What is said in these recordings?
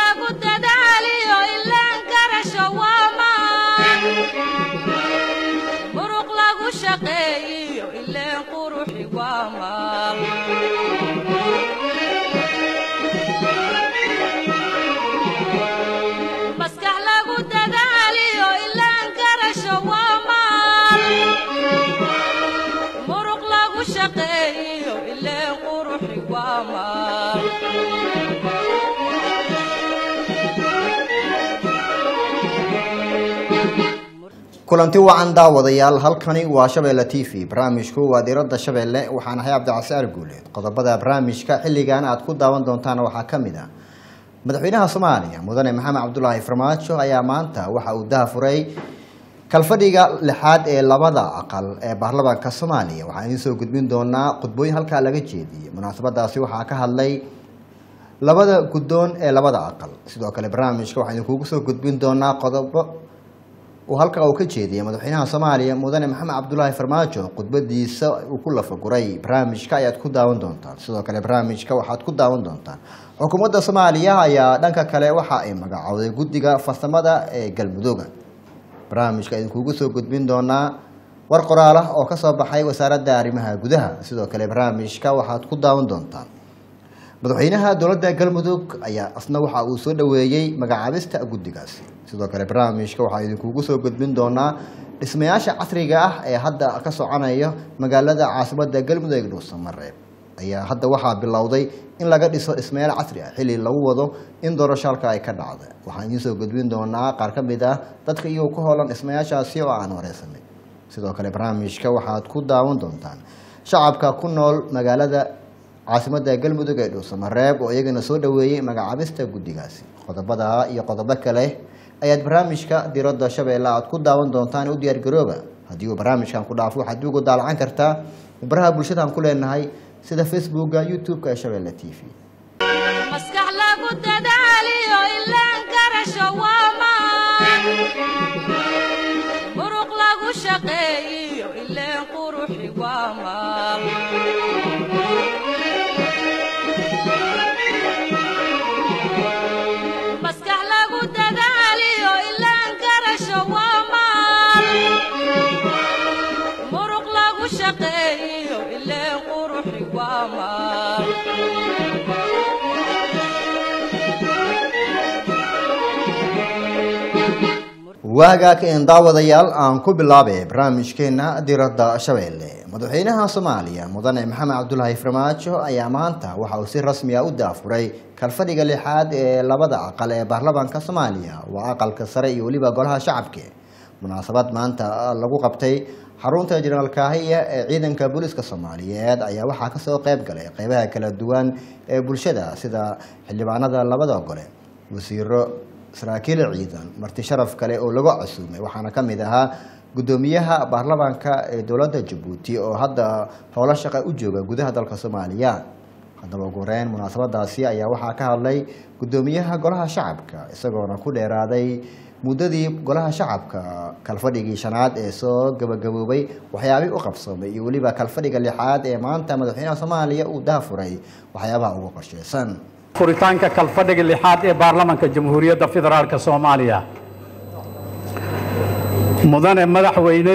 lagu dadaaliyo ilaan garasho waa maan muruq lagu shaqeeyiyo ileen quruxi waa maal maskax lagu dadaaliyo ilaan garasho waa maal muruq lagu shaqeeyiyo ileen quruxi waa maal kulanti wacan daawadayaal halkani waa shabeelle t v barnaamijku waa diiradda shabeelle waxaan ahay cabdicasaar guuleed qodobada barnaamijka xilligan aad ku daawan doontaan waxaa ka mid ah madaxweynaha soomaaliya mudane maxamed cabdulaahi farmaajo ayaa maanta waxa uu dahafuray kalfadhiga lixaad ee labada aqal ee baarlamaanka soomaaliya waxaan idiin soo gudbin doonaa khudbooyin halkaa laga jeediyey munaasabadaasi waxaa ka hadlay labada guddoon ee labada aqal sidoo kale barnaamijka waxaan idinkugu soo gudbin doonaa qodobo uu halka uu ka jeediyay madaxweynaha soomaaliya mudane maxamed cabdulaahi farmaajo khudbadiisa uu ku lafaguray barnaamijka ayaad ku daawan doontaan sidoo kale barnaamijka waxaad ku daawan doontaan xukuumadda soomaaliya ayaa dhanka kale waxa ay magacowday guddiga farsamada ee galmudooga barnaamijka idinkugu soo gudbin doonaa war qoraal ah oo kasoo baxay wasaaradda arrimaha gudaha sidoo kale barnaamijka waxaad ku daawan doontaan madaxweynaha dowladda galmudug ayaa asna waxa uu soo dhoweeyey magacaabista guddigaasi sidoo kale barnaamijka waxaa idinkugu soo gudbin doonaa dhismayaasha casriga ah ee hadda ka soconaya magaalada caasimadda galmudug ee dhuusamareeb ayaa hadda waxaa bilowday in laga dhiso dhismayaal casri ah xilli lagu wado in doorasho halka ay ka dhacda waxaan idiin soo gudbin doonaa qaar ka mid ah dadka iyagoo ku howlan dhismayaashaasi oo aan wareysanay sidoo kale barnaamijka waxaad ku daawan doontaan shacabka ku nool magaalada caasimada galmudug ee dhuusamareeb oo iyagana soo dhoweeyey magacaabista guddigaasi qodobada iyo qodobo kale ayaad barnaamijka diradda shabeelle aad ku daawan doontaan u diyaargarooba haddii uu barnaamijkan ku dhaafo waxaad ugu daalacan kartaa baraha bulshadaan ku leenahay sida facebooka youtube-ka ee shabeelle t v maskax lagu dadaaliyo ilaan garasho waa maan muruq lagu shaqeeyiyo ileen quruxi waa maal maskax lagu dadaaliyo ilaan garasho waa maal muruq lagu shaqeeyiyo ileen quruxi waa maal waagaag een daawadayaal aan ku bilaabay barnaamijkeena diradda shabeelle madaxweynaha soomaaliya mudane maxamed cabdulaahi farmaajo ayaa maanta waxa uu si rasmi ah u daafuray kalfadhiga lixaad ee labada aqal ee baarlamaanka soomaaliya waa aqalka sare iyo weliba golaha shacabka munaasabad maanta lagu qabtay xarunta jenaraal kaahiya ee ciidanka booliiska soomaaliyeed ayaa waxaa kasoo qeyb galay qeybaha kala duwan ee bulshada sida xildhibaanada labada gole wasiiro saraakiil ciidan marti sharaf kale oo lagu casuumay waxaana ka mid ahaa guddoomiyaha baarlamaanka ee dowladda jabuuti oo hadda howlo shaqa u jooga gudaha dalka soomaaliya haddaba ugu horeyn munaasabadaasi ayaa waxaa ka hadlay guddoomiyaha golaha shacabka isagoona ku dheeraaday muddadii golaha shacabka kalfadhigii shanaad ee soo gabagaboobay waxyaabihii u qabsoomay iyo weliba kalfadhiga lixaad ee maanta madaxweynaha soomaaliya uu daafuray waxyaabaha ugu qorsheysan furitaanka kalfadhiga lixaad ee baarlamanka jamhuuriyadda federaalk soomaaliya mudane madaxweyne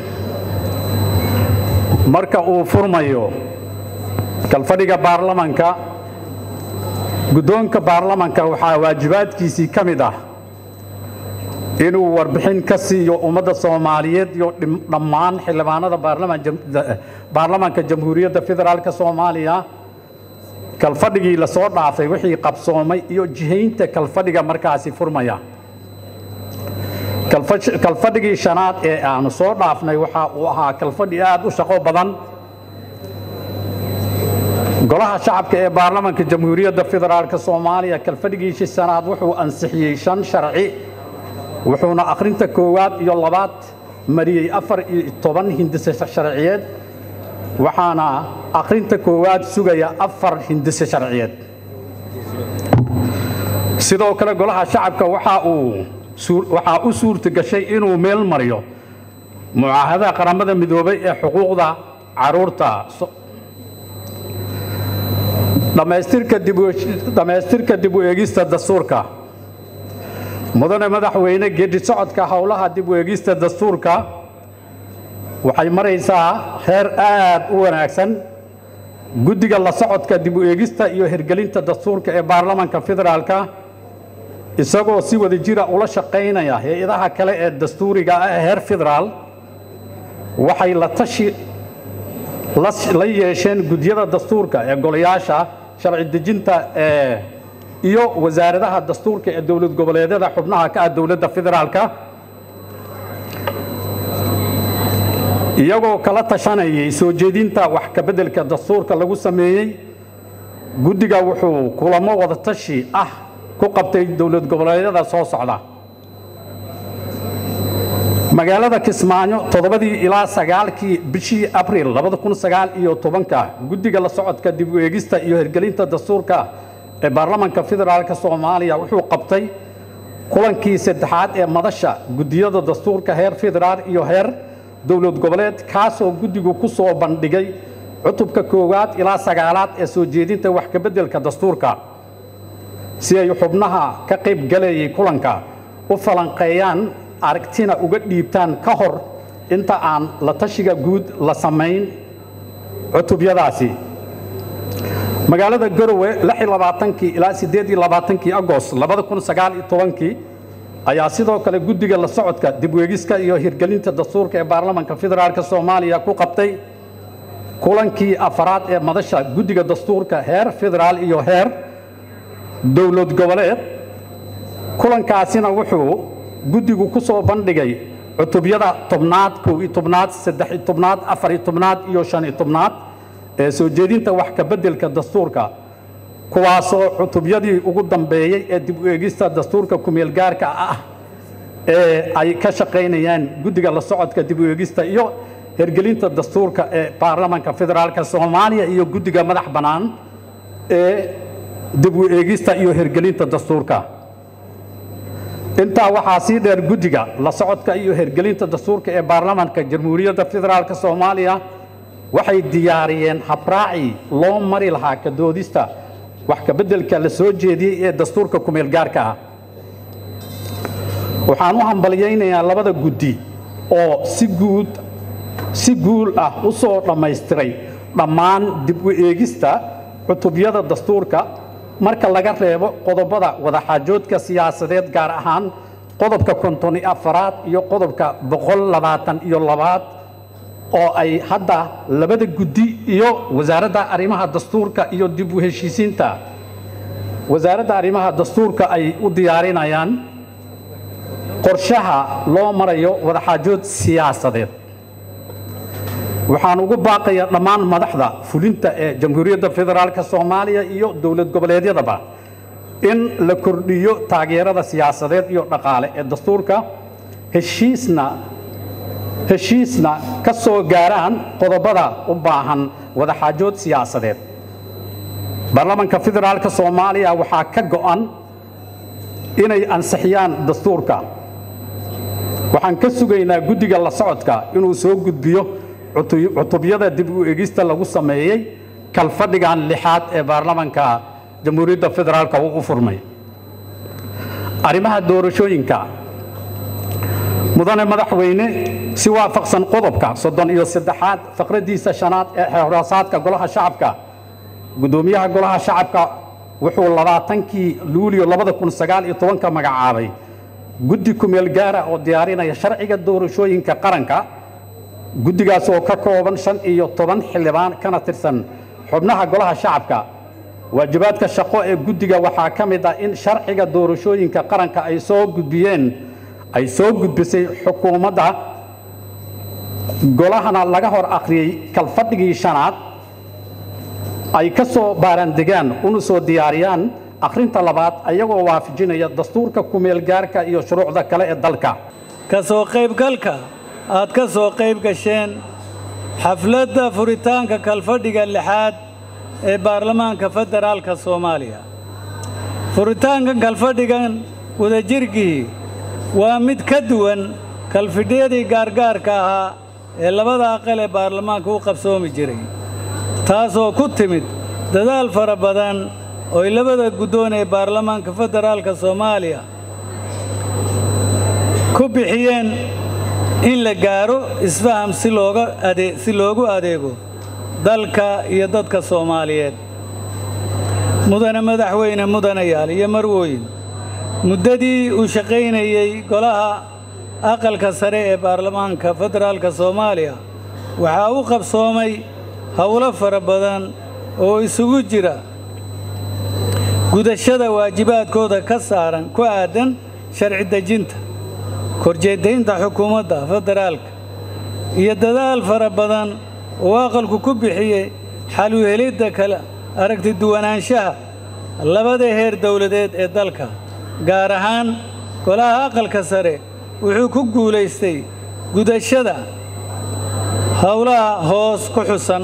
marka uu furmayo kalfadhiga baarlamanka guddoonka baarlamanka waxaa waajibaadkiisii ka mid ah inuu warbixin ka siiyo ummadda soomaaliyeed iyo dhammaan xildhibaanada baarlamanka jamhuuriyadda federaalk soomaaliya kalfadhigii la soo dhaafay wixii qabsoomay iyo jihaynta kalfadhiga markaasi furmaya kalfadhigii shanaad ee aanu soo dhaafnay waxa uu ahaa kalfadhi aad u shaqo badan golaha shacabka ee baarlamanka jamhuuriyadda federaalk soomaaliya kalfadhigiisii shanaad wuxuu ansixiyey shan sharci wuxuuna akhrinta koowaad iyo labaad mariyey afar iyo toban hindise sharciyeed waxaana akhrinta koowaad sugaya afar hindise sharciyeed sidoo kale golaha shacabka waxa uu waxaa u suurta gashay inuu meel mariyo mucaahadaha qaramada midoobay ee xuquuqda caruurta dhammaystirka dib u eegista dastuurka mudane madaxweyne geedi socodka howlaha dib u eegista dastuurka waxay maraysaa heer aad u wanaagsan guddiga la socodka dib u eegista iyo hirgelinta dastuurka ee baarlamanka federaalka isagoo si wada jira ula shaqaynaya hay-adaha kale ee dastuuriga ah ee heer federaal waxay la tashi la yeesheen gudyada dastuurka ee golayaasha sharci dejinta ee iyo wasaaradaha dastuurka ee dowlad goboleedyada xubnaha ka ah dowladda federaalka iyagoo kala tashanayay soo jeedinta wax ka beddelka dastuurka lagu sameeyey guddiga wuxuu kulamo wadatashi ah ku qabtay dowlad goboleedyada soo socda magaalada kismaayo toddobadii ilaa sagaalkii bishii abril labada kun sagaal iyo tobanka guddiga la socodka dib u eegista iyo hirgelinta dastuurka ee baarlamanka federaalka soomaaliya wuxuu qabtay kulankii saddexaad ee madasha guddiyada dastuurka heer federaal iyo heer dowlad goboleed kaasoo guddigu ku soo bandhigay cutubka koowaad ilaa sagaalaad ee soo jeedinta wax ka beddelka dastuurka si ay xubnaha ka qayb galayay kulanka u falanqeeyaan aragtina uga dhiibtaan ka hor inta aan la tashiga guud la samayn cutubyadaasi magaalada garowe kii ilaa kii agost kii ayaa sidoo kale guddiga la socodka dibweegiska iyo hirgelinta dastuurka ee baarlamanka federaalk soomaaliya ku qabtay kulankii afaraad ee madasha guddiga dastuurka heer federaal iyo heer dowlad goboleed kulankaasina wuxuu guddigu ku soo bandhigay cutubyada tobnaad kow iyo tobnaad saddex iyo tobnaad afar iyo tobnaad iyo shan iyo tobnaad ee soo jeedinta wax ka beddelka dastuurka kuwaasoo cutubyadii ugu dambeeyey ee dib u eegista dastuurka kumeel gaarka ah ee ay ka shaqaynayaan guddiga la socodka dib u eegista iyo hirgelinta dastuurka ee baarlamanka federaalk soomaaliya iyo guddiga madax bannaan ee dib u eegista iyo hirgelinta dastuurka intaa waxaa sii dheer guddiga la socodka iyo hirgelinta dastuurka ee baarlamanka jamhuuriyadda federaalk soomaaliya waxay diyaariyeen habraacii loo mari lahaa ka doodista wax ka beddelka la soo jeediyey ee dastuurka kumeel gaarka ah waxaan u hambalyaynayaa labada guddi oo si guud si guul ah u soo dhammaystiray dhammaan dib u eegista cutubyada dastuurka marka laga reebo qodobada wadaxaajoodka siyaasadeed gaar ahaan qodobka konton iyo afaraad iyo qodobka boqol labaatan iyo labaad oo ay hadda labada guddi iyo wasaaradda arrimaha dastuurka iyo dib u heshiisiinta wasaaradda arrimaha dastuurka ay u diyaarinayaan qorshaha loo marayo wadaxaajood siyaasadeed waxaan ugu baaqayaa dhammaan madaxda fulinta ee jamhuuriyadda federaalk soomaaliya iyo dowlad goboleedyadaba in la kordhiyo taageerada siyaasadeed iyo dhaqaale ee dastuurka heshiisna heshiisna ka soo gaaraan qodobada u baahan wadaxaajood siyaasadeed baarlamanka federaalk soomaaliya waxaa ka go'an inay ansixiyaan dastuurka waxaan ka sugaynaa guddiga la socodka inuu soo gudbiyo cutubyada dib u egista lagu sameeyey kalfadhigan lixaad ee baarlamanka jamhuuriyadda federaalk uu u furmay arrimaha doorashooyinka mudane madaxweyne si waafaqsan qodobka soddon iyo saddexaad faqraddiisa shanaad ee xeerhoosaadka golaha shacabka guddoomiyaha golaha shacabka wuxuu labaatankii luulyo labada kun sagaal iyo tobanka magacaabay guddi kumeel gaara oo diyaarinaya sharciga doorashooyinka qaranka guddigaas oo ka kooban shan iyo toban xildhibaan kana tirsan xubnaha golaha shacabka waajibaadka shaqo ee guddiga waxaa ka mid ah in sharciga doorashooyinka qaranka ay soo gudbiyeen ay soo gudbisay xukuumadda golahana laga hor akhriyey kalfadhigii shanaad ay ka soo baaraandegaan una soo diyaariyaan akhrinta labaad ayagoo waafajinaya dastuurka kumeel gaarka iyo shuruucda kale ee dalka ka soo qaybgalka aad ka soo qayb gasheen xafladda furitaanka kalfadhiga lixaad ee baarlamaanka federaalka soomaaliya furitaankan kalfadhigan wadajirkii waa mid ka duwan kalfidhyadii gaargaarka ahaa ee labada aqal ee baarlamaanka u qabsoomi jiray taasoo ku timid dadaal fara badan ooy labada guddoon ee baarlamaanka federaalka soomaaliya ku bixiyeen in la gaaro isfaham si looga ade si loogu adeego dalka iyo dadka soomaaliyeed mudane madaxweyne mudanayaal iyo marwooyin muddadii uu shaqaynayey golaha aqalka sare ee baarlamaanka federaalka soomaaliya waxaa u qabsoomay howlo fara badan oo isugu jira gudashada waajibaadkooda ka saaran ku aadan sharci dejinta korjeedaynta xukuumadda federaalka iyo dadaal fara badan oo aqalku ku bixiyey xal u helidda kala aragti duwanaanshaha labada heer dowladeed ee dalka gaar ahaan golaha aqalka sare wuxuu ku guulaystay gudashada howlaha hoos ku xusan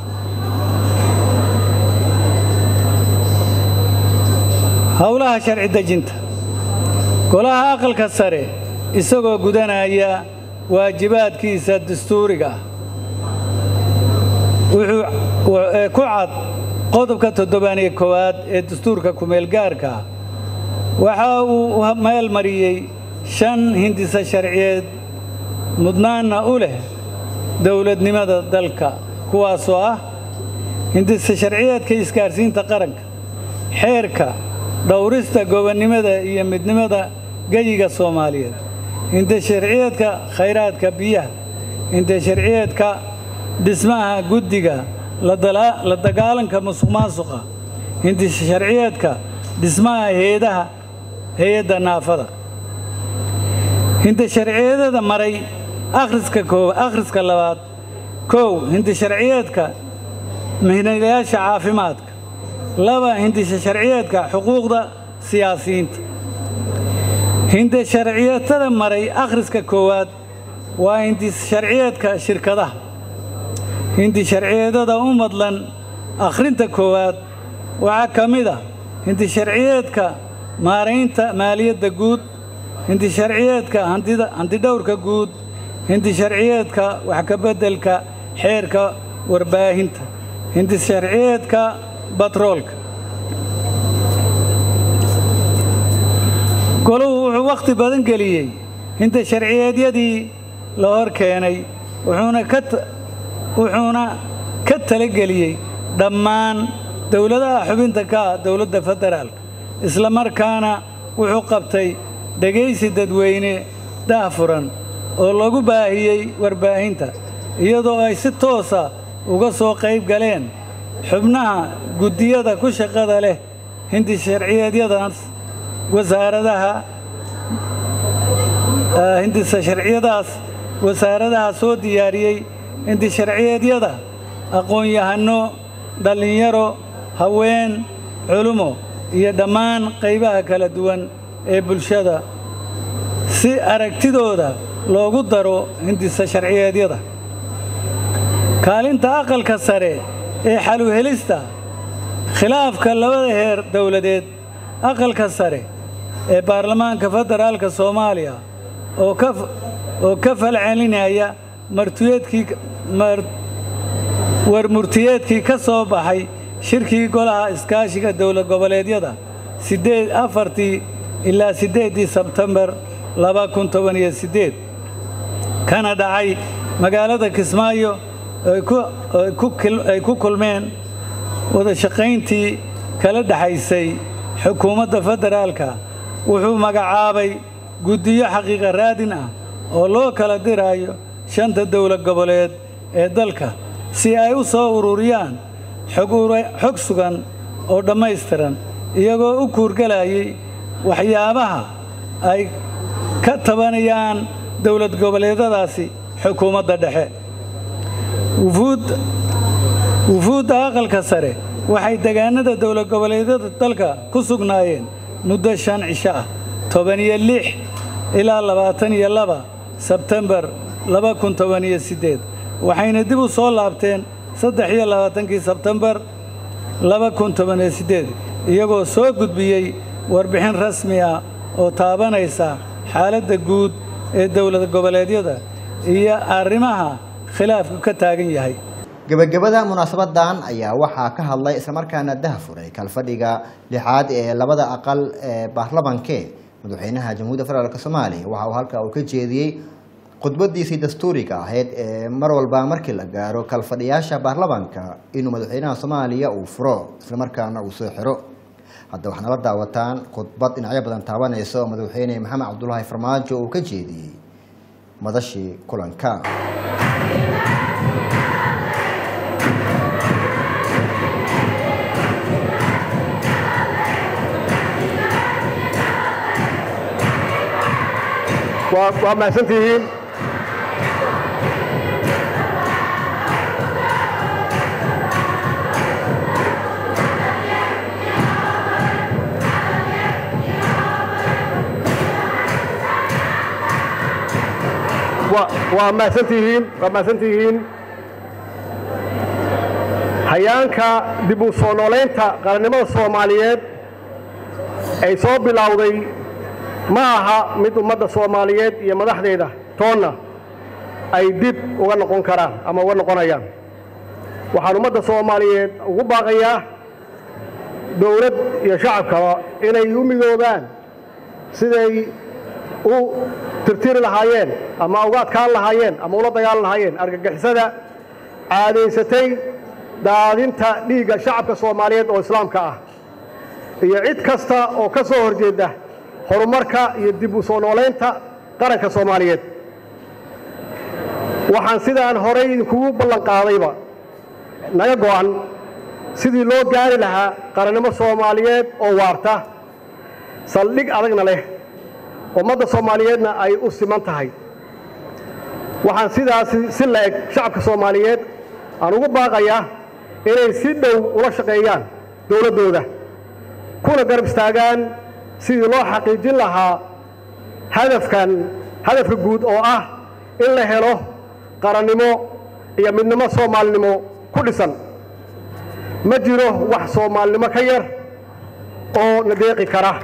howlaha sharci dejinta golaha aqalka sare isagoo gudanaya waajibaadkiisa dastuuriga ah wuxuu ee ku cad qodobka toddobaaniyo koowaad ee dastuurka kumeelgaarka ah waxa uu meel mariyey shan hindisa sharciyeed mudnaanna u leh dowladnimada dalka kuwaasoo ah hindisa sharciyeedka isgaarsiinta qaranka xeerka dhowrista gobonnimada iyo midnimada geyiga soomaaliyeed hindisa sharciyeedka khayraadka biyaha hindisa sharciyeedka dhismaha guddiga la dagaalanka musuq maasuqa hindisa sharciyeedka dhismaha heedaha hay-adda naafada hinda sharciyeedada maray akhriska koob akhriska labaad kow hinda sharciyeedka mihnayaasha caafimaadka laba hindisa sharciyeedka xuquuqda siyaasiyiinta hinda sharciyeedada maray akhriska koowaad waa hindis sharciyeedka shirkadaha hindi sharciyeedada u madlan akhrinta koowaad waxaa ka mid a hindi sharciyeedka maaraynta maaliyadda guud hindi sharciyeedka hantidhowrka guud hindi sharciyeedka wax ka beddelka xeerka warbaahinta hindi sharciyeedka batroolka goluhu wuxuu wakhti badan geliyey hinda sharciyeedyadii la hor keenay wuxuuna ka wuxuuna ka talageliyey dhammaan dowladaha xubinta ka ah dowladda federaalka isla markaana wuxuu qabtay dhegaysi dadweyne daahfuran oo lagu baahiyey warbaahinta iyadoo ay si toosa uga soo qayb galeen xubnaha guddiyada ku shaqada leh hindi sharciyeedyadaas wasaaradaha hindisa sharciyadaas wasaaradaha soo diyaariyey hindi sharciyeedyada aqoon-yahanno dhallinyaro haween culumo iyo dhammaan qaybaha kala duwan ee bulshada si aragtidooda loogu daro hindisa sharciyeedyada kaalinta aqalka sare ee xaluhelista khilaafka labada heer dowladeed aqalka sare ee baarlamaanka federaalka soomaaliya oo ka oo ka falcelinaya martiyeedkii warmurtiyeedkii ka soo baxay shirkii golaha iskaashiga dowlad goboleedyada sideed afartii ilaa siddeeddii sebtembar laba kun toban iyo siddeed kana dhacay magaalada kismaayo ay ku kulmeen wada shaqayntii kala dhexaysay xukuumadda federaalka wuxuu magacaabay guddiyo xaqiiqa raadin ah oo loo kala diraayo shanta dowlad goboleed ee dalka si ay u soo ururiyaan xog sugan oo dhammaystiran iyagoo u kuurgalayay waxyaabaha ay ka tabanayaan dowlad goboleedyadaasi xukuumadda dhexe wufuudda aqalka sare waxay degaanada dowlad goboleedyada dalka ku sugnaayeen muddo shan cisho ah toban iyo lix ilaa labaatan iyo laba sebtembar laba kun toban iyo siddeed waxayna dib u soo laabteen saddex iyo labaatankii sebtembar laba kun toban iyo siddeed iyagoo soo gudbiyey warbixin rasmi ah oo taabanaysa xaaladda guud ee dowlad goboleedyada iyo arrimaha khilaafku ka taagan yahay gebagabada munaasabadan ayaa waxaa ka hadlay islamarkaana dahafuray kalfadhiga lixaad ee labada aqal ee baarlamanke madaxweynaha jamhuuriyadda federaalk soomaaliya waxa uu halkaa uu ka jeediyey khudbadiisii dastuuriga ahayd ee mar walba markii la gaaro kalfadhiyaasha baarlamaanka inuu madaxweynaha soomaaliya uu furo islamarkaana uu soo xiro hadda waxaad nala daawataan khudbad dhinacyo badan taabanaysa oo madaxweyne maxamed cabdulaahi farmaajo uu ka jeediyey madashii kulanka waa waa mahadsantihiin wa waa mahadsantihiin waa mahadsantihiin hayaanka dib u soo noolaynta qarannimada soomaaliyeed ay soo bilowday ma aha mid ummadda soomaaliyeed iyo madaxdeeda toonna ay dib uga noqon karaan ama uga noqonayaan waxaan ummadda soomaaliyeed ugu baaqayaa dowlad iyo shacabkaba inay u midoobaan siday u tirtiri lahaayeen ama uga adkaan lahaayeen ama ula dagaalan lahaayeen argagixisada caadaysatay daadinta dhiigga shacabka soomaaliyeed oo islaamka ah iyo cid kasta oo ka soo horjeeda horumarka iyo dib u soo noolaynta qaranka soomaaliyeed waxaan sidaan horay idinkugu ballan qaadayba naga go'an sidii loo gaari lahaa qarannimo soomaaliyeed oo waarta saldhig adagna leh ummadda soomaaliyeedna ay u siman tahay waxaan sidaasi si la eg shacabka soomaaliyeed aan ugu baaqayaa inay si dhow ula shaqeeyaan dowladdooda kuna garab istaagaan sidii loo xaqiijin lahaa hadafkan hadafka guud oo ah in la helo qarannimo iyo midnimo soomaalinimo ku dhisan ma jiro wax soomaalinimo ka yar oo na deeqi kara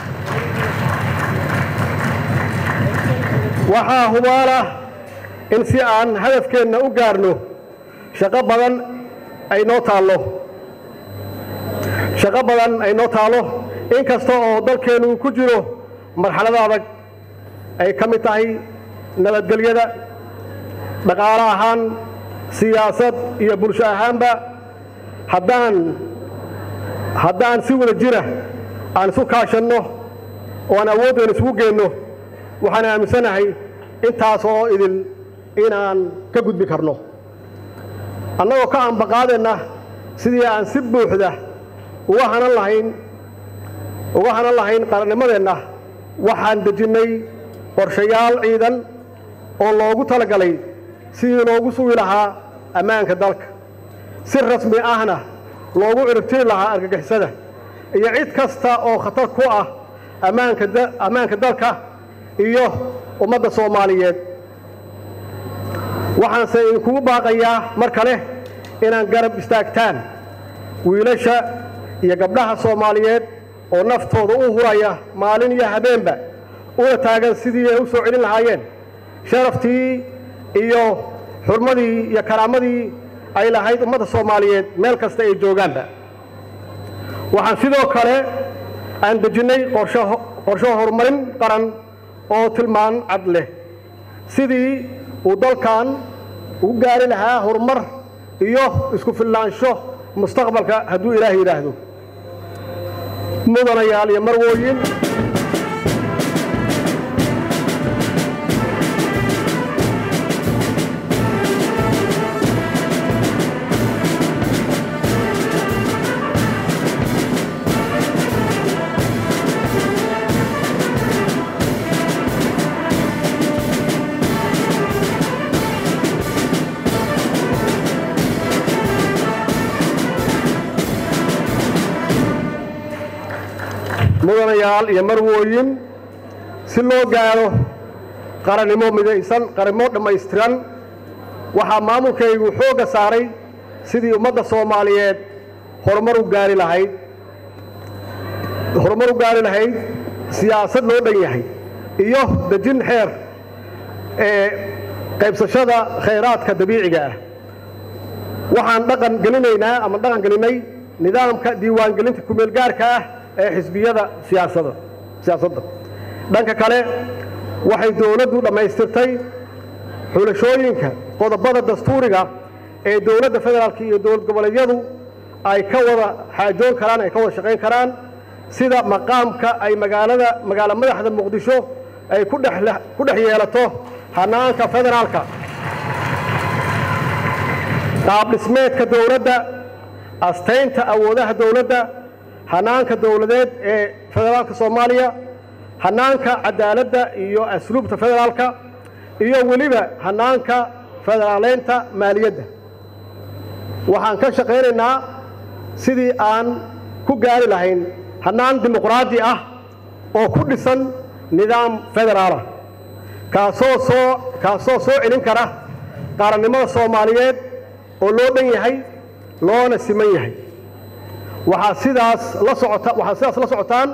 waxaa hubaala in si aan hadafkeenna u gaarno shaqo badan ay noo taallo shaqo badan ay noo taallo in kasta oo dalkeennu ku jiro marxalada adag ay ka mid tahay nabadgelyada dhaqaale ahaan siyaasad iyo bulsho ahaanba haddaan haddaan si wada jira aan isu kaashanno oo aan awooddeena isugu geenno waxaan aaminsanahay intaas oo idin inaan ka gudbi karno annagoo ka ambaqaadeenna sidii aan si buuxda uga hanan lahayn uga hanan lahayn qarannimadeenna waxaan dejinnay qorshayaal ciidan oo loogu talagalay sidii loogu sugi lahaa ammaanka dalka si rasmi ahna loogu ciribtiri lahaa argagixisada iyo cid kasta oo khatar ku ah ammaanka ammaanka dalka iyo ummadda soomaaliyeed waxaanse idinkugu baaqayaa mar kale inaan garab istaagtaan wiilasha iyo gabdhaha soomaaliyeed oo naftooda u huraya maalin iyo habeenba una taagan sidii ay u soo celin lahaayeen sharaftii iyo xurmadii iyo karaamadii ay lahayd ummadda soomaaliyeed meel kasta ay joogaanba waxaan sidoo kale aan dejinnay qorsho horumarin qaran oo tilmaan cad leh sidii uu dalkan ugu gaari lahaa horumar iyo isku filnaansho mustaqbalka hadduu ilaah yidhaahdo mudanayaal iyo marwooyin mudanayaal iyo marwooyin si loo gaaro qarannimo midaysan qarannimo dhammaystiran waxaa maamulkaygu xoogga saaray sidii ummadda soomaaliyeed horumar u gaari lahayd horumar u gaari lahayd siyaasad loo dhan yahay iyo dejin xeer ee qaybsashada khayraadka dabiiciga ah waxaan dhaqan gelinaynaa ama dhaqan gelinay nidaamka diiwaangelinta kumeelgaarka ah ee xisbiyada siyaasada siyaasadda dhanka kale waxay dowladdu dhammaystirtay xulashooyinka qodobada dastuuriga ee dowladda federaalk iyo dowlad goboleedyadu ay ka wada xaajoon karaan ay ka wada shaqayn karaan sida maqaamka ay magaalada magaalo madaxda muqdisho ay ku dhex ku dhex yeelato hanaanka federaalka qaab dhismeedka dowladda astaynta awoodaha dowladda hanaanka dowladeed ee federaalka soomaaliya hanaanka cadaaladda iyo asluubta federaalka iyo weliba hanaanka federaaleynta maaliyadda waxaan ka shaqaynaynaa sidii aan ku gaari lahayn hannaan dimuqraadi ah oo ku dhisan nidaam federaalah kaasoo soo kaasoo soo celin kara qaarannimada soomaaliyeed oo loo dhan yahay loona siman yahay waxaa sidaas la socota waxaa sidaas la socotaan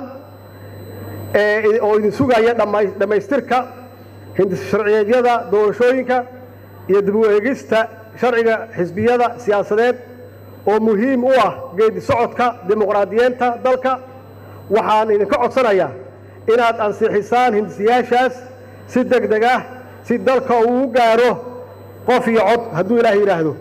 oo idin sugaya dhamay- dhammaystirka hindis sharciyeedyada doorashooyinka iyo dib u eegista sharciga xisbiyada siyaasadeed oo muhiim u ah geedi socodka dimuqraadiyeenta dalka waxaan idinka codsanayaa inaad ansixisaan hindisiyaashaas si deg deg ah si dalka uu u gaaro qof iyo cod hadduu ilaah yidhaahdo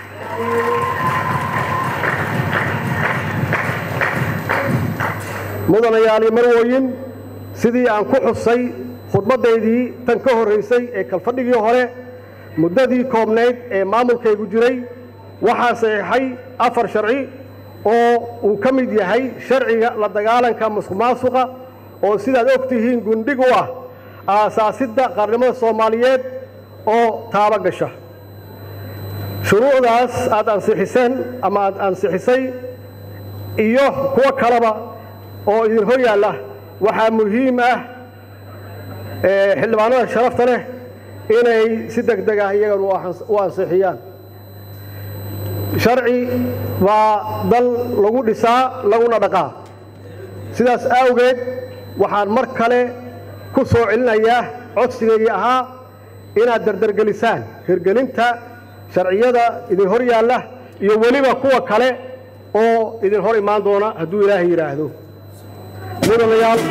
mudanayaal iyo marwooyin sidii aan ku xusay khudbaddaydii tan ka horraysay ee kalfadhigii hore muddadii koobnayd ee maamulkaygu jiray waxaa saxiixay afar sharci oo uu ka mid yahay sharciga la dagaalanka musuqmaasuqa oo sidaad og tihiin gundhig u ah aasaasidda qaarnimada soomaaliyeed oo taaba gasha shuruucdaas aad ansixiseen ama aad ansixisay iyo kuwo kaleba oo idin hor yaalla waxaa muhiim ah ee xildhibaanada sharafta leh inay si deg deg ah iyagan u ans- u ansixiyaan sharci baa dal lagu dhisaa laguna dhaqaa sidaas awgeed waxaan mar kale ku soo celinayaa codsigaygii ahaa inaad dardargelisaan hirgelinta sharciyada idin hor yaalla iyo weliba kuwa kale oo idin hor imaan doona hadduu ilaahay yidhaahdo mudanayaal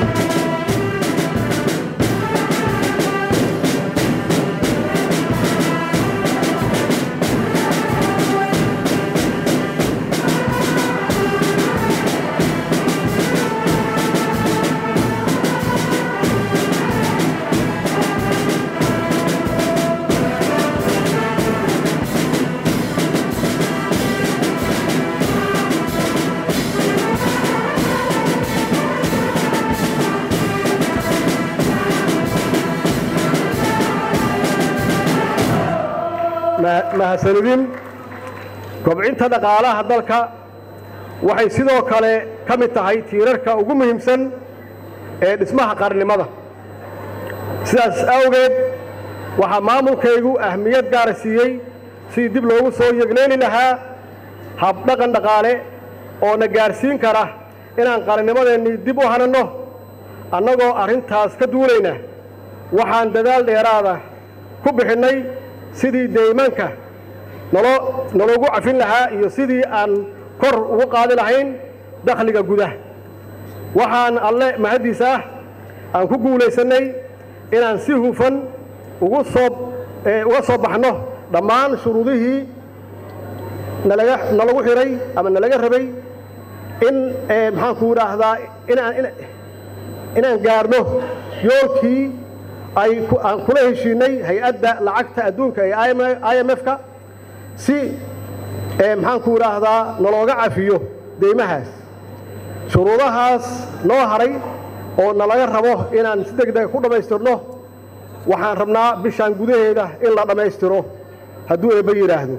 ma- mahadsanidin kobcinta dhaqaalaha dalka waxay sidoo kale ka mid tahay tiirarka ugu muhiimsan ee dhismaha qarnimada sidaas awgeed waxaa maamulkaygu ahmiyad gaara siiyey sidii dib loogu soo yegleeli lahaa habdhaqan dhaqaale oo na gaarsiin kara inaan qarannimadeennii dib u hananno annagoo arrintaas ka duulayna waxaan dadaal dheeraada ku bixinnay sidii deymanka nalo naloogu cafin lahaa iyo sidii aan kor ugu qaadi lahayn dakhliga gudaha waxaan alle mahaddiis ah aan ku guulaysannay inaan si hufan ugu soo ee, uga soo baxno dhammaan shuruudihii nalaga nalagu xidhay ama nalaga rabay in ee, maxaanku idhaahdaa inaan ina- inaan gaarno yoolkii ay ku- aan kula heshiinay hay-adda lacagta adduunka ee i m f-ka si ee, maxaanku idhaahdaa nalooga cafiyo deymahaas shuruudahaas noo haray oo nalaga rabo inaan si deg dega ku dhammaystirno waxaan rabnaa bishaan gudaheeda in la dhammaystiro hadduu eebba yidhaahdo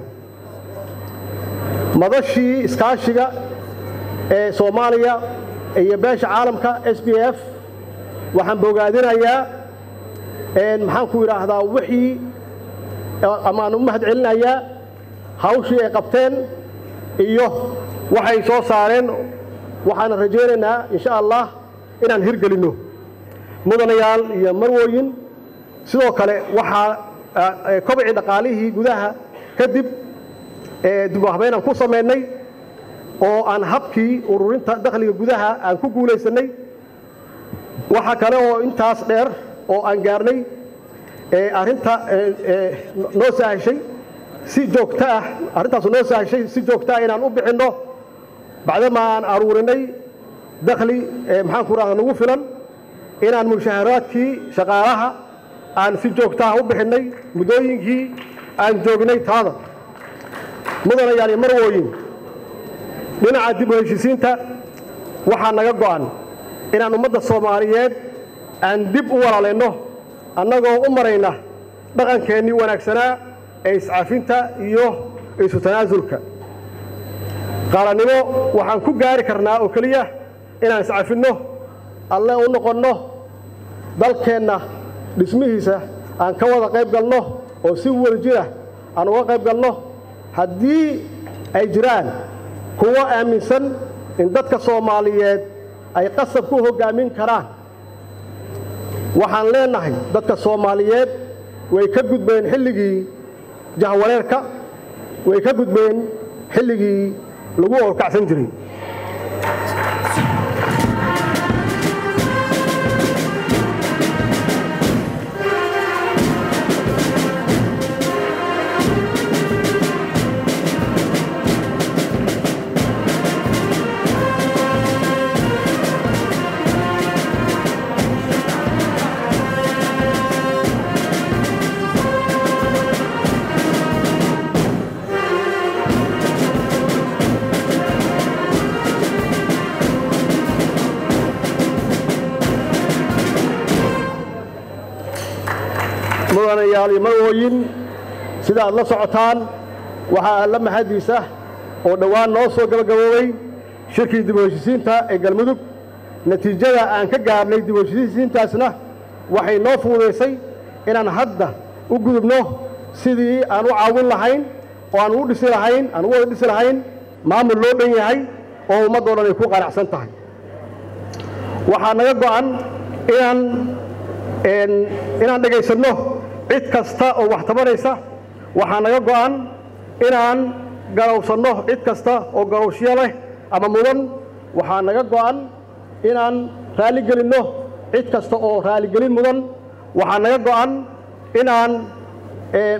madashii iskaashiga ee soomaaliya iyo beesha caalamka s b f waxaan bogaadinayaa een, maxaanku idhaahdaa wixii amaan u mahad celinayaa hawshii ay qabteen iyo waxay soo saareen waxaana rajaynaynaa insha allah inaan hirgelinno mudanayaal iyo marwooyin sidoo kale waxaa ah, eh, kobcii dhaqaalihii gudaha kadib ee dib u habeynaan ku samaynay oo aan habkii ururinta dakhliga gudaha aan ku guulaysannay waxaa kale oo intaas dheer oo aan gaarnay ee arrinta ee, ee, noo sahashay si joogto ah arrintaas noo sahashay si joogto ah inaan u bixinno bacdama aan aruurinay dakhli ee maxaan ku rahda nagu filan inaan mushaharaadkii shaqaalaha aan si joogto ah u bixinnay muddooyinkii aan joognay taada mudanayaal iyo marwooyin dhinaca dib u heshisiinta waxaa naga go'an inaan ummadda soomaaliyeed aan dib u walaalayno annagoo u marayna dhaqankeennii wanaagsanaa ee iscafinta iyo isu tanaasulka qaalannimo waxaan ku gaari karnaa oo keliya inaan iscafinno alle u noqonno dalkeenna dhismihiisa aan ka wada qayb galno oo si wada jira aan uga qayb galno haddii ay jiraan kuwo aaminsan in dadka soomaaliyeed ay qasab ku hoggaamin karaan waxaan leenahay dadka soomaaliyeed way ka gudbeen xilligii jahwareerka way ka gudbeen xilligii lagu orkacsan jiray mudanayaal iyo marwooyin sida aad la socotaan waxaa alla mahadiisa oo dhowaan noo soo gabagaboobay shirkii dib u heshisiinta ee galmudug natiijada aan ka gaarnay dib u heshisiintaasna waxay noo fududaysay inaan hadda u gudubno sidii aan u caawin lahayn oo aan u dhisi lahayn aan u wada dhisi lahayn maamul loo dhan yahay oo ummaddoo dhan ay ku qanacsan tahay waxaa naga go'an inaan een, inaan dhegaysanno cid kasta oo wax tabanaysa waxaa naga go'an inaan garowsanno cid kasta oo garowshyo leh ama mudan waxaa naga go'an inaan raaligelinno cid kasta oo raaligelin mudan waxaa naga go'an inaan ee,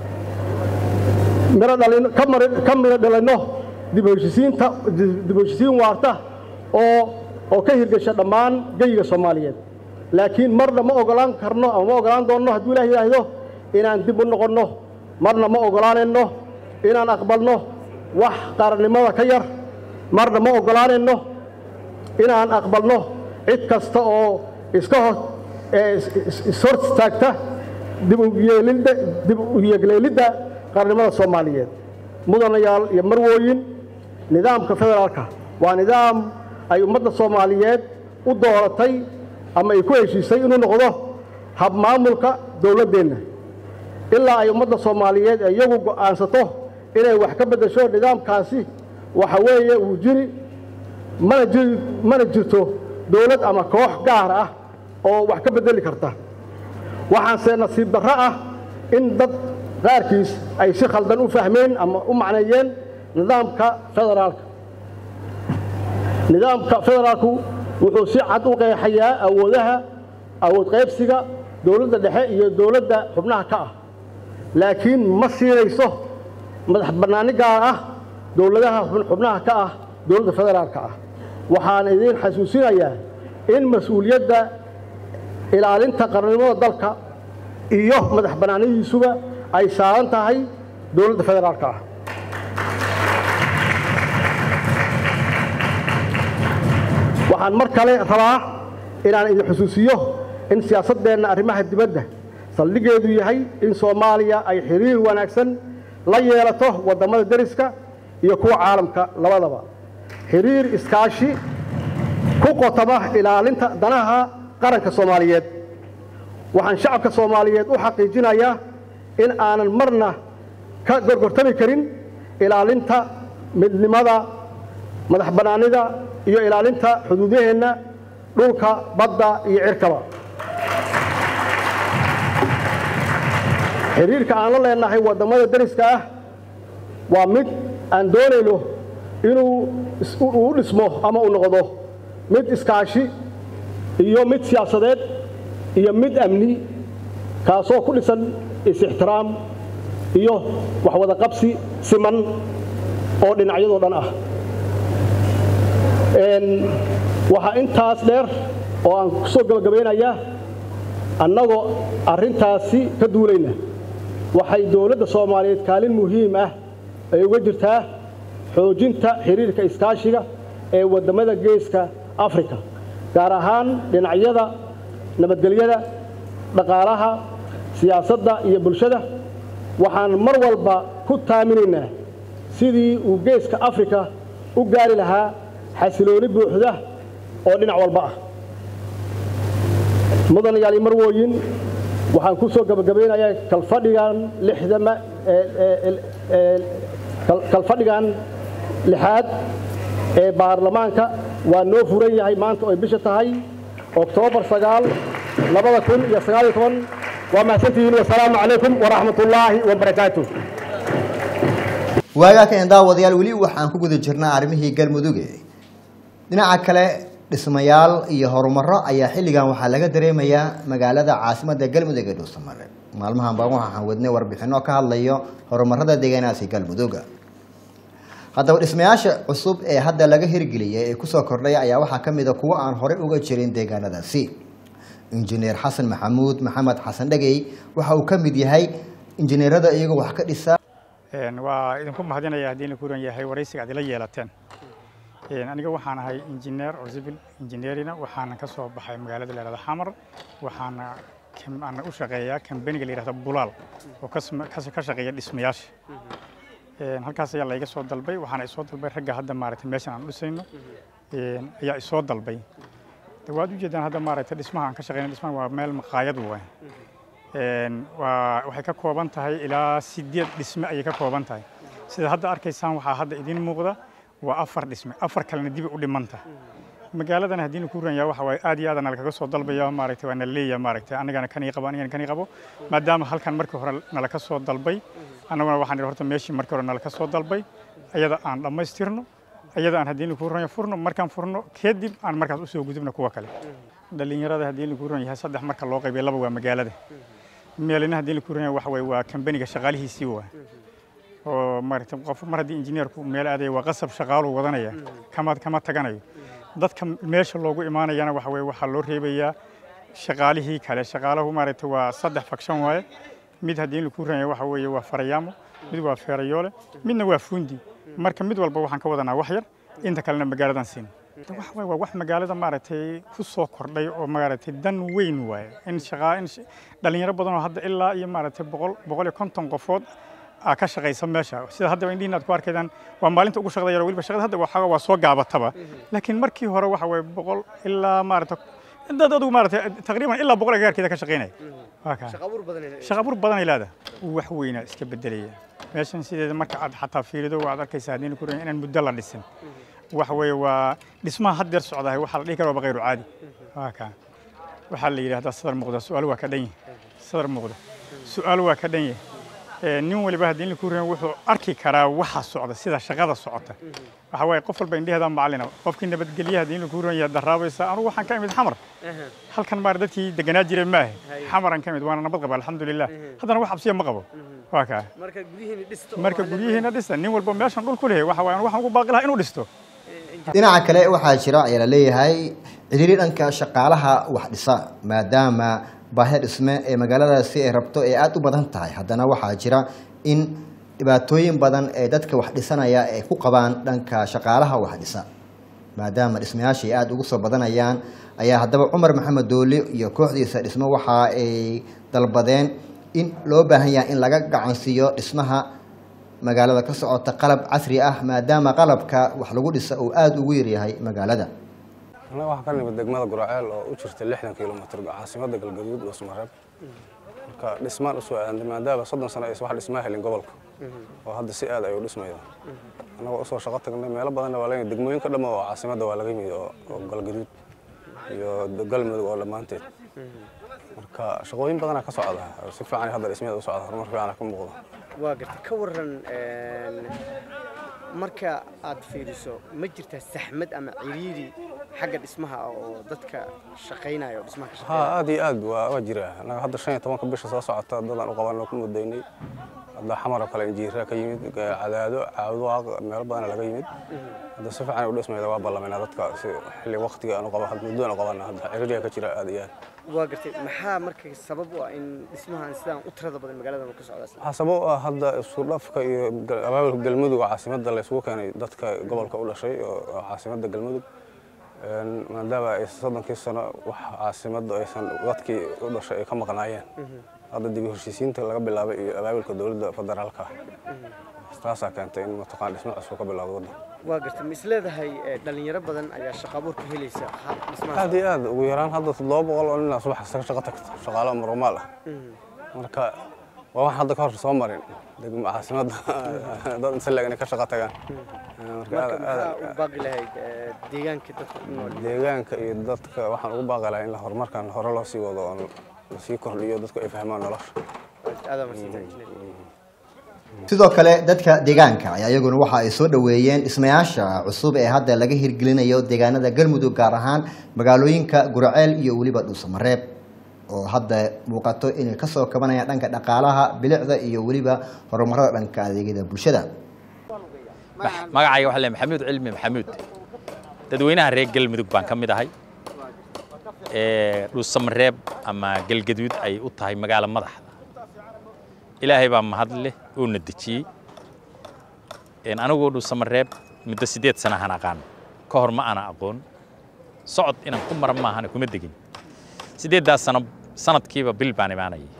miro dhalin- ka mari- ka miro dhalinno dib u heshisiinta dib u heshisiin waarta oo oo ka hirgasha dhammaan geyiga soomaaliyeed laakiin marna ma ogolaan karno ama ma ogolaan doonno hadduu ilaah yidhaahdo inaan dib u noqonno marna ma ogolaanayno inaan aqbalno wax qaranimada ka yar marna ma ogolaanayno inaan aqbalno cid kasta oo iska hor ee is- is- ishor istaagta dib u yeelidda dib u yeegleelidda qarannimada soomaaliyeed mudanayaal iyo marwooyin nidaamka federaalka waa nidaam ay ummadda soomaaliyeed u dooratay ama ay ku heshiisay inuu noqdo habmaamulka dowladdeenna ilaa ay ummadda soomaaliyeed ee iyagu go'aansato inay wax ka beddesho nidaamkaasi waxa weeye uu jiri mana jiri mana jirto dowlad ama koox gaar ah oo wax ka beddeli karta waxaanse nasiib darro ah in dad qaarkiis ay si khaldan u fahmeen ama u macneeyeen nidaamka federaalka nidaamka federaalku wuxuu si cad u qeexayaa awoodaha awood qaybsiga dowladda dhexe iyo dowladda xubnaha ka ah laakiin ma siinayso madax bannaani gaar ah dowladaha xubn- xubnaha ka ah dowladda federaalka ah waxaan idiin xasuusinayaa in mas-uuliyadda ilaalinta qarannimada dalka iyo madax bannaanidiisuba ay saaran tahay dowladda federaalka ah waxaan mar kale rabaa inaan idin xusuusiyo in siyaasaddeenna arrimaha dibadda saldhiggeedu yahay in soomaaliya ay xiriir wanaagsan la yeelato waddamada deriska iyo kuwa caalamka labadaba xiriir iskaashi ku qotama ilaalinta danaha qaranka soomaaliyeed waxaan shacabka soomaaliyeed u xaqiijinayaa in aanan marna ka gorgortami karin ilaalinta midnimada madax bannaanida iyo ilaalinta xuduudaheenna dhulka badda iyo cirkaba xiriirka aan la leenahay waddamada deriska ah waa mid aan doonayno inuu is- u u dhismo ama uu noqdo mid iskaashi iyo mid siyaasadeed iyo mid amni kaasoo ku dhisan is-ixtiraam iyo waxwada qabsi siman oo dhinacyadoo dhan ah waxaa intaas dheer oo aan ku soo gabagabaynayaa annagoo arrintaasi ka duulayna waxay dowladda soomaaliyeed kaalin muhiim ah ay uga jirtaa xoojinta xiriirka iskaashiga ee waddamada geeska afrika gaar ahaan dhinacyada nabadgelyada dhaqaalaha siyaasadda iyo bulshada waxaan mar walba ku taaminaynaa sidii uu geeska afrika u gaari lahaa xasilooni buuxda oo dhinac walba ah mudanayaal iyo marwooyin waxaan ku soo gabagabaynayaa kalfadhigan lixdama kalfadhigan lixaad ee baarlamaanka waa noo furan yahay maanta oo ay bisha tahay oktoobar sagaal labada kun iyo sagaal iyo toban waa mahadsantihiin wasalaamu calaykum waraxmat ullaahi wabarakaatu waagaa kan daawadayaal weli waxaan ku guda jirnaa arrimihii galmuduge dhinaca kale dhismayaal iyo horumaro ayaa xilligan waxaa laga dareemayaa magaalada caasimada galmudug ee dhuusamare maalmahan baan waxaan wadnay warbixino ka hadlayo horumarada deegaanaasi galmuduga haddaba dhismayaasha cusub ee hadda laga hirgeliyay ee kusoo kordhay ayaa waxaa ka mida kuwo aan horey uga jirin deegaanadaasi injineer xasan maxamuud maxamed xasan dhegey waxa uu ka mid yahay injineerada iyagoo wax ka dhisa waa idinku mahadinaya haddii la kuran yahay waraysiga ad ila yeelateen aniga waxaan ahay injineer oo civil engineerina waxaana ka soo baxay magaalada la yihahdo xamar waxaana ana u shaqeeyaa kambaniga la yihahdo bulaal oo ka shaqeeya dhismayaasha halkaas ayaa layga soo dalbay waxaana isoo dalbay ragga hadda maaragtay meeshan aan dhisayno ayaa isoo dalbay waad ujeedaan hadda maaragtay dhismaha aan ka shaqeyna dhismaha waa meel maqaayad waay waa waxay ka kooban tahay ilaa sideed dhisme ayay ka kooban tahay sida hadda arkaysaan waxaa hadda idiin muuqda waa afar dhisme afar kalena dib u dhimanta magaaladan haddii ku ranya waxa waaye aad iyo aad nalakaga soo dalbaya maaragtay waa naleeya maaragtay anigana kanii qabo anigana kanii qabo maadaama halkan markii hore nalaka soo dalbay annaguna waxaan idhi horta meeshii markii hore nalaka soo dalbay ayada aan dhammaystirno ayada aan haddii ku ranya furno markaan furno kadib aan markaas usoo gudubno kuwa kale dhalinyarada haddii ku ran yahay saddex marka loo qaybiyo laba waa magaalada meelina haddii ku ran yahay waxa waaye waa kambaniga shaqaalihiisii waa oo maaragtay qof mar haddii injineerku meel aadaya waa qasab shaqaaluu wadanaya kama kama taganayo dadka meesha loogu imaanayana waxa weye waxaa loo reebayaa shaqaalihii kale shaqaalahu maaragtay waa saddex fakshan waaye mid haddii laku ranya waxa weeye waa farayaamo mid waa feerayoole midna waa fuundi marka mid walba waxaan ka wadanaa wax yar inta kalena magaaladan siin wax waay waa wax magaalada maaragtay ku soo kordhay oo maaragtay dan weyn waaye in shaqaa in dhalinyaro badan oo hadda ilaa iyo maaragtay boqol boqol iyo konton qofood aa ka shaqaysa meesha sida hadda indhihiin aad ku arkaydaan waa maalinta ugu shaqada yar weliba shaqada hadda waxaa waa soo gaabataba laakiin markii hore waxa waye boqol ilaa maaragta dad adigu maaragtay taqriiban ilaa boqol agaarkeeda ka shaqaynaya waa kaa shaqa abuur badanay leedahay wax weynaa iska bedelaya meeshan sideeda marka aad xataa fiirido waad arkaysaa haddii ku inaan muddo la dhisin waxa weeye waa dhismaha haddeer socdahay waxaa la dhihi kara waa kayru caadi waa kaa waxaa la yidhahdaa sadar muuqda su-aal waa ka dhan yahay sadar muuqda su-aal waa ka dhan yahay nin waliba haddii ku ran wuxuu arki karaa waxa socda sida shaqada socota waxa waaye qof walba indheheeda macalina qofkii nabadgelyaha haddii ku ran yahay daraabaysa anugu waxaan ka imid xamar halkan maar dadkii deganaa jiray maahe xamaran ka imid waana nabad qaba alxamdulilah haddana wax cabsiya ma qabo waa kaa marka guryihiina dhista nin walba meeshan dhul ku lehe waxa waaye waxaan ugu baaqi lahaa inuu dhisto dhinaca kale waxaa jira ayaa la leeyahay cidhiiri dhanka shaqaalaha wax dhisa maadaama baahida dhisme ee magaaladaasi ay rabto ee aada u badan tahay haddana waxaa jira in dhibaatooyin badan ee dadka wax dhisanaya ay ku qabaan dhanka shaqaalaha wax dhisa maadaama dhismayaasha ay aada ugu soo badanayaan ayaa haddaba cumar maxamed dooli iyo kooxdiisa dhismo waxa ay dalbadeen in loo baahan yahay in laga gacansiiyo dhismaha magaalada ka socota qalab casri ah maadaama qalabka wax lagu dhisa uu aada ugu yaryahay magaalada annaga waxaa ka nimid degmada guraceel oo u jirta lixdan kilomitr caasimadda galgaduud oo smareeb marka dhismaan usoo aadantay maadaama soddon sano aysan wax dhismaa helin gobolka oo hadda si aad ayuu dhismayda annagoo usoo shaqo tagnay meelo badanna waa laga degmooyinka dhamma oo caasimadda waa laga yimid oo galgaduud iyo galmudug oo dhammaanteed marka shaqooyin badanaa ka socda si fiican hadda dhismeeda u socda horumar fiican ka muuqda waa gartay ka waran marka aad fiiriso ma jirtaa saxmad ama ciriiri xagga dhismaha oo dadka shaqaynaya oo dhismaha ka ها shaqeynaya aad iyo aad waa waa jiraa anaga hadda shan iyo tobanka bisha soo socota dadaan u qabanno ku mudaynay hadda xamar oo kale injiira ka yimid cadaado caawduwaaq meelo badana laga yimid hadda si fiican u dhismayda waa ballamayna dadka si xilli waqtiga aan u qaba hadda muddo aan u qabana hadda ciriiriya ka jira aad iyo aad waa gartay maxaa marka sabab u ah in dhismahan sidaan u tirada badan magaaladan uu ka socdaa waxaa sabab u ah hadda isku dhafka iyo gal- abaabulka galmudug oo caasimadda la isugu keenay dadka gobolka u dhashay oo oo caasimadda galmudug Een, maadaama ay soddonkii sano wax caasimadda aysan dadkii u dhashay ay ka maqnaayeen hadda dib u heshiisiinta laga bilaabay iyo abaabulka dowladda federaalka taasaa keentay in mataqaan dhismo cusub ka bilowdo waddan waa gartay ma isleedahay eh, dhalinyaro badan ayaa shaqo abuur ka helaysa ha- dhismahaas aad iyo aad ugu yaraan hadda toddoba boqol oo nin aa subax kasta ka shaqo tagta shaqaalo normaal ah marka waa wax hadda ka hor soo marin degmo caasimadda dad inta leeg inay ka shaqo tagaan marka marka aad- maxaa aad- u baaqi lahayd eh, deegaanka dadka ku nool deegaanka iyo dadka waxaan ugu baaqi lahaa in la horumarkan hore loo sii wado oo lasii kordhiyo dadku ay fahmaan nolosha aad maadsantahay injineer sidoo kale dadka deegaanka ayaa iyaguna waxa ay soo dhoweeyeen dhismayaasha cusub ee hadda laga hirgelinayo deegaanada galmudug gaar ahaan magaalooyinka guraceel iyo weliba dhuusamareeb oo hadda muuqato inay kasoo kabanayaan dhanka dhaqaalaha bilicda iyo weliba horumarada dhanka adeegyada bulshada magacayga waxaa le maxamuud cilmi maxamuud dadweynaha reer galmudug baan ka mid ahay ee dhuusamareeb ama galgaduud ay u tahay magaalo madaxda ilaahay baa mahad leh oo na dejiyey Een, anigoo dhuusamareeb muddo siddeed sanahan aqaan ka hor ma ana aqoon socod inaan ku mara maahane kuma degin siddeeddaas sano sanadkiiba bil baan imaanayay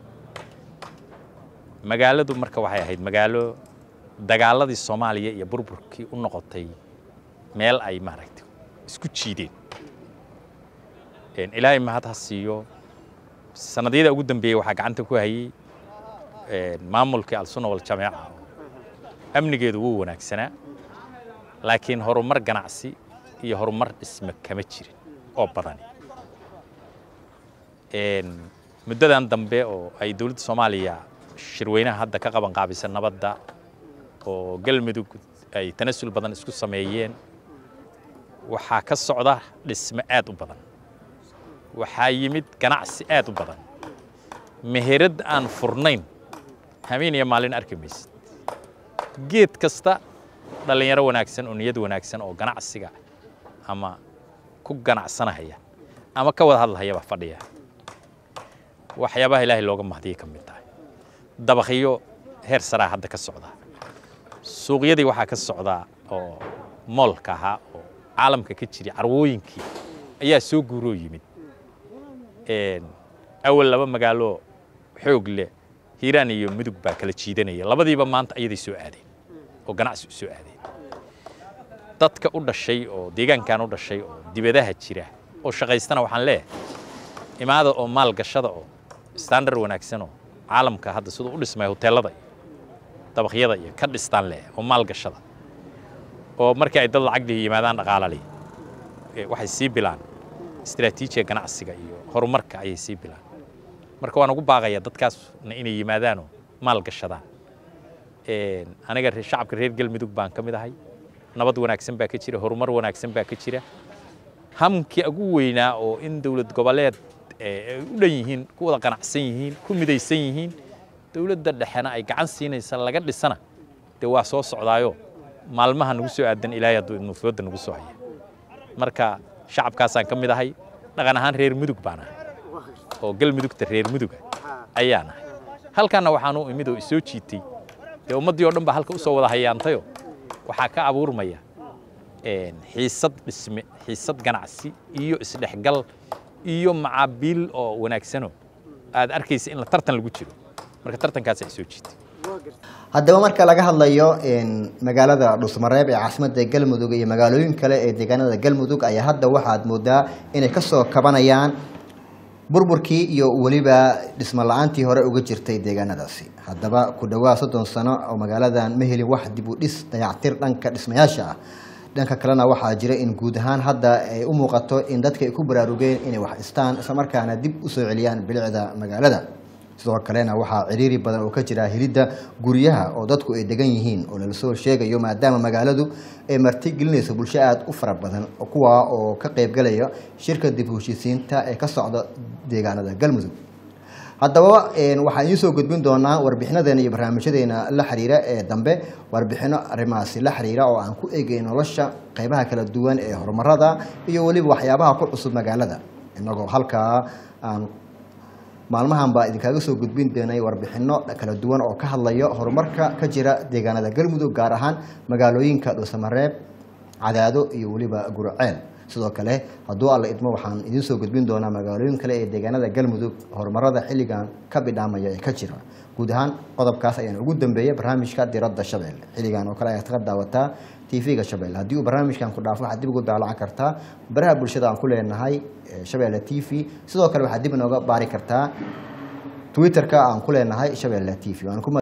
magaaladu marka waxay ahayd magaalo dagaaladii soomaaliya iyo burburkii u noqotay meel ay maaragtay isku jiideen Een, ilaahay mahad ha siiyo sannadyada ugu dambeeyey waxaa gacanta ku hayay een, maamulkii alsunna waljamaaca amnigeedu wuu wanaagsanaa laakiin horumar ganacsi iyo horumar dhisme kama jirin oo badani Een, muddadan dambe oo ay dowladda soomaaliya shirweynaha hadda ka qaban qaabisa nabadda oo galmudug ay tanasul badan isku sameeyeen waxaa ka socda dhisme aad u badan waxaa yimid ganacsi aad u badan meherad aan furnayn habeen iyo maalin arki maysid geed kasta dhallinyaro wanaagsan oo niyad wanaagsan oo ganacsiga ama ku ganacsanahaya ama ka wada hadlahayaba fadhiya waxyaabaha ilaahay looga mahdiyay ka mid tahay dabakhiyo heer saraa hadda ka socda suuqyadii waxaa ka socda oo moolka ahaa oo caalamka ka jiray carwooyinkii ayaa soo guuroo yimid Een, awal laba magaalo xoog leh hiiraan iyo mudug baa kala jiidanaya labadiiba maanta ayaday soo aadeen oo ganacsi u soo aadeen dadka u dhashay oo deegaankan u dhashay oo dibadaha jira oo shaqaystana waxaan leeyahay imaada oo maal gashada oo standard wanaagsan oo caalamka hadda siduu u dhismay hoteelada iyo dabaqyada iyo ka dhistaan leeyahay oo maal gashada oo markii ay dad lacag lihi yimaadaan dhaqaala lihi ee waxay sii bilaan istiraatiijiga ganacsiga iyo horumarka ayay sii bilaan marka waan ugu baaqayaa dadkaasna inay yimaadaanoo maal gashadaan Een, aniga re- shacabka reer galmudug baan ka mid ahay nabad wanaagsan baa ka jira horumar wanaagsan baa ka jira hamkii ugu weynaa oo in dowlad goboleed ee, ay u dhan yihiin ku wada qanacsan yihiin ku midaysan yihiin dowladda dhexena ay gacan siinaysa laga dhisana dee waa soo socdaayo maalmaha nagu soo aadan ilaahay hadduu idmuufooda nagu soo haya marka shacabkaasaan ka mid ahay dhaqan ahaan reer mudug baan ahay oo galmudugta reer muduga ayaan ahay halkanna waxaan u imid oo isoo jiitay dee ummaddii oo dhan baa halka u soo wada hayaantayo waxaa ka abuurmaya een, xiisad dhisme xiisad ganacsi iyo isdhexgal iyo macaabiil oo wanaagsano aad arkaysa in la tartan lagu jiro marka tartankaasaa isoo jiitay haddaba marka laga hadlayo een, magaalada dhuusmareeb ee caasimada galmudug iyo magaalooyin kale ee deegaanada galmudug ayaa hadda waxaad moodaa inay kasoo kabanayaan burburkii iyo weliba dhismo la-aantii hore uga jirtay deegaanadaasi haddaba ku dhawaad soddon sano oo magaaladan ma helin wax dib u dhis dayactir dhanka dhismayaasha ah dhanka kalena waxaa jira in guud ahaan hadda ay u muuqato in dadka ay ku baraarugeen inay wax dhistaan islamarkaana dib usoo celiyaan bilicda magaalada sidoo kalena waxaa ciriiri badan oo ka jira helidda guryaha oo dadku ay degan yihiin oo lala soo sheegayo maadaama magaaladu ay martigelinayso bulsho aada u fara badan kuwa oo ka qeybgalaya shirka dib u heshiisiinta ee ka socda deegaanada galmudug haddaba waxaan idiin soo gudbin doonaa warbixinadeena iyo barnaamijyadeena la xiriira ee dambe warbixino arrimahaasi la xiriira oo aan ku eegay nolosha qeybaha kala duwan ee horumarada iyo weliba waxyaabaha ku cusub magaalada inagoo halkaa aan maalmahan baa idinkaaga soo gudbin doonay warbixino kala duwan oo ka hadlayo horumarka ka jira deegaanada galmudug gaar ahaan magaalooyinka dhuusamareeb cadaado iyo weliba gurceel sidoo kale hadduu alla idmo waxaan idiin soo gudbin doonaa magaalooyin kale ee deegaanada galmudug horumarada xilligan ka bidhaamaya ee ka jira guud ahaan qodobkaas ayaan ugu dambeeyay barnaamijka diradda shabeelle xilligan oo kale ayaad ka daawataa tv-ga shabeelle haddii uu barnaamijkan ku dhaafo waxaad dib ugu daalacan kartaa baraha bulshada aan ku leenahay shabeelle t v sidoo kale waxaad dib inooga baari kartaa twitter-ka aan ku leenahay shabeelle t v